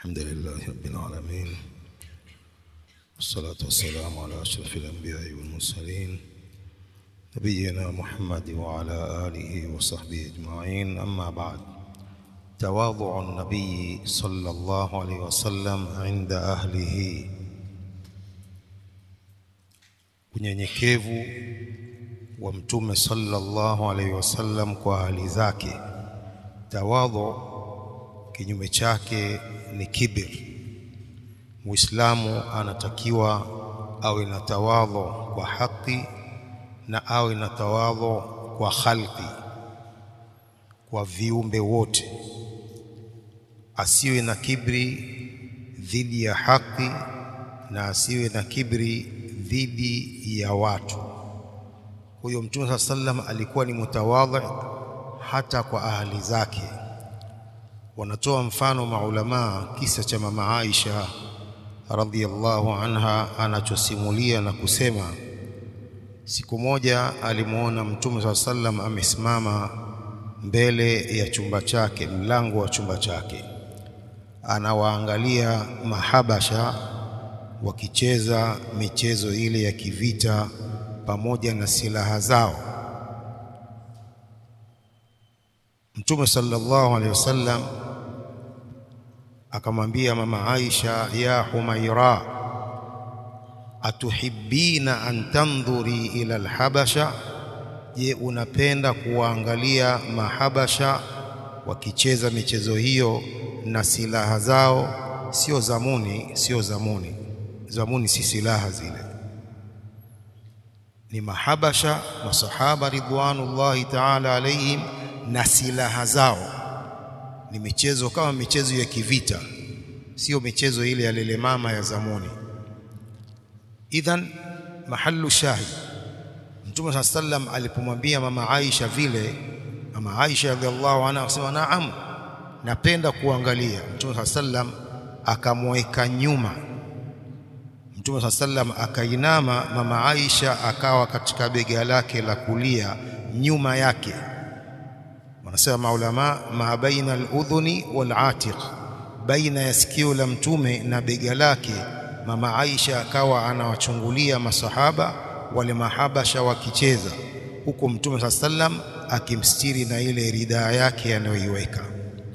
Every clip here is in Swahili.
الحمد لله رب العالمين والصلاة والسلام على أشرف الأنبياء والمرسلين نبينا محمد وعلى آله وصحبه أجمعين أما بعد تواضع النبي صلى الله عليه وسلم عند أهله unyenyekevu wa mtume sallallahu alaihi wasallam kwa hali zake tawadhu kinyume chake ni kibir muislamu anatakiwa awe na tawadhu kwa haki na awe na tawadhu kwa khalqi kwa viumbe wote asiwe na kibri dhidi ya haki na asiwe na kibri dhidi ya watu huyo mtume saa sallam alikuwa ni mutawadhi hata kwa ahli zake wanatoa mfano maulamaa kisa cha mama Aisha radhiallahu anha anachosimulia na kusema siku moja alimuona mtume saa sallam amesimama mbele ya chumba chake mlango wa chumba chake anawaangalia mahabasha wakicheza michezo ile ya kivita pamoja na silaha zao Mtume sallallahu alaihi wasallam akamwambia mama Aisha ya Humaira atuhibbina an tandhuri ila alhabasha je unapenda kuwaangalia mahabasha wakicheza michezo hiyo na silaha zao sio zamuni sio zamuni zamuni si silaha zile ni mahabasha masahaba ridwanullahi ta'ala alaihim na silaha zao ni michezo kama michezo ya kivita sio michezo ile ya lele mama ya zamuni idhan mahallu shahid Mtume sallam alipomwambia mama Aisha vile mama Aisha radhiallahu anha akasema naam napenda kuangalia Mtume sallam akamweka nyuma Mtume sallam akainama mama Aisha akawa katika bega lake la kulia nyuma yake wanasema maulama ma baina al-udhuni wal-atiq baina ya sikio la mtume na bega lake mama Aisha akawa anawachungulia masahaba wale mahabasha wakicheza huko mtume sallam akimstiri na ile ridaa yake anayoiweka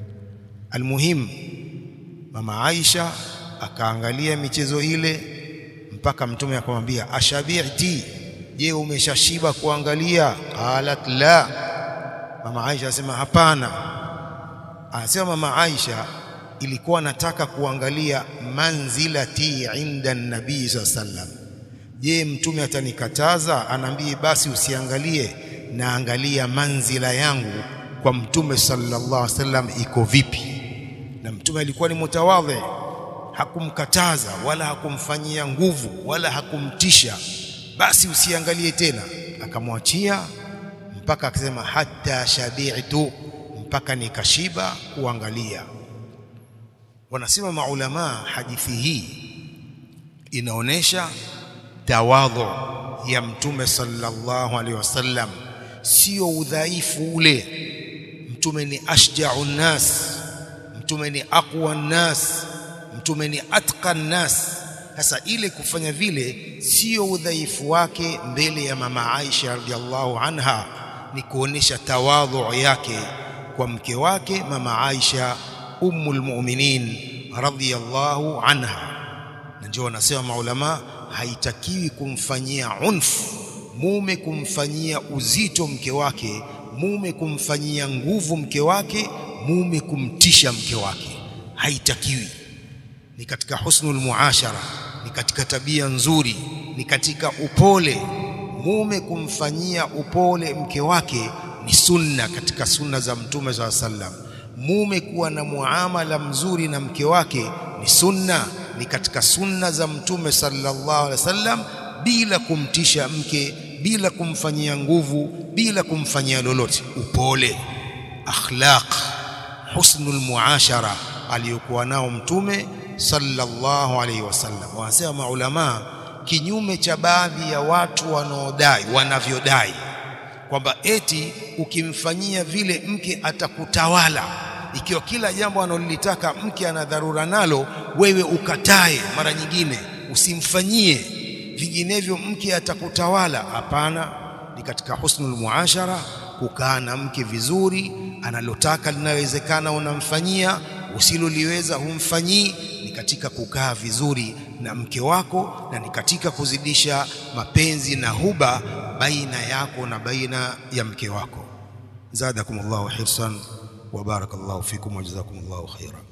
almuhim mama Aisha akaangalia michezo ile mpaka mtume akamwambia ashabiti je umeshashiba kuangalia qalat la mama Aisha asema hapana anasema mama Aisha ilikuwa nataka kuangalia manzilati inda nabii sallam je mtume atanikataza anaambie basi usiangalie naangalia manzila yangu kwa mtume sallallahu alaihi wasallam iko vipi na mtume alikuwa ni mutawadhi hakumkataza wala hakumfanyia nguvu wala hakumtisha basi usiangalie tena akamwachia mpaka akasema hata shabi'tu mpaka nikashiba kuangalia wanasema maulama hadithi hii inaonesha tawadhu ya mtume sallallahu alaihi wasallam sio udhaifu ule mtume ni ashja'u nas mtume ni aqwa nas mtume ni atqa nas sasa ile kufanya vile sio udhaifu wake mbele ya mama Aisha radhiallahu anha ni kuonesha tawadhu yake kwa mke wake mama Aisha ummul mu'minin radhiyallahu anha na ndio wanasema maulama haitakiwi kumfanyia unf mume kumfanyia uzito mke wake mume kumfanyia nguvu mke wake mume kumtisha mke wake haitakiwi ni katika husnul muashara ni katika tabia nzuri ni katika upole mume kumfanyia upole mke wake ni sunna katika sunna za mtume za sallam mume kuwa na muamala mzuri na mke wake ni sunna ni katika sunna za mtume sallallahu alaihi wasallam bila kumtisha mke bila kumfanyia nguvu bila kumfanyia lolote upole akhlaq husnul muashara aliyokuwa nao mtume sallallahu alaihi wasallam wanasema maulama kinyume cha baadhi ya watu wanaodai wanavyodai kwamba eti ukimfanyia vile mke atakutawala ikiwa kila jambo analolitaka mke ana dharura nalo, wewe ukatae, mara nyingine usimfanyie, vinginevyo mke atakutawala. Hapana, ni katika husnul muashara kukaa na mke vizuri, analotaka linawezekana unamfanyia, usiloliweza humfanyii. Ni katika kukaa vizuri na mke wako, na ni katika kuzidisha mapenzi na huba baina yako na baina ya mke wako. zadakumullahu hirsan wa barakallahu fikum wa jazakumullahu khaira.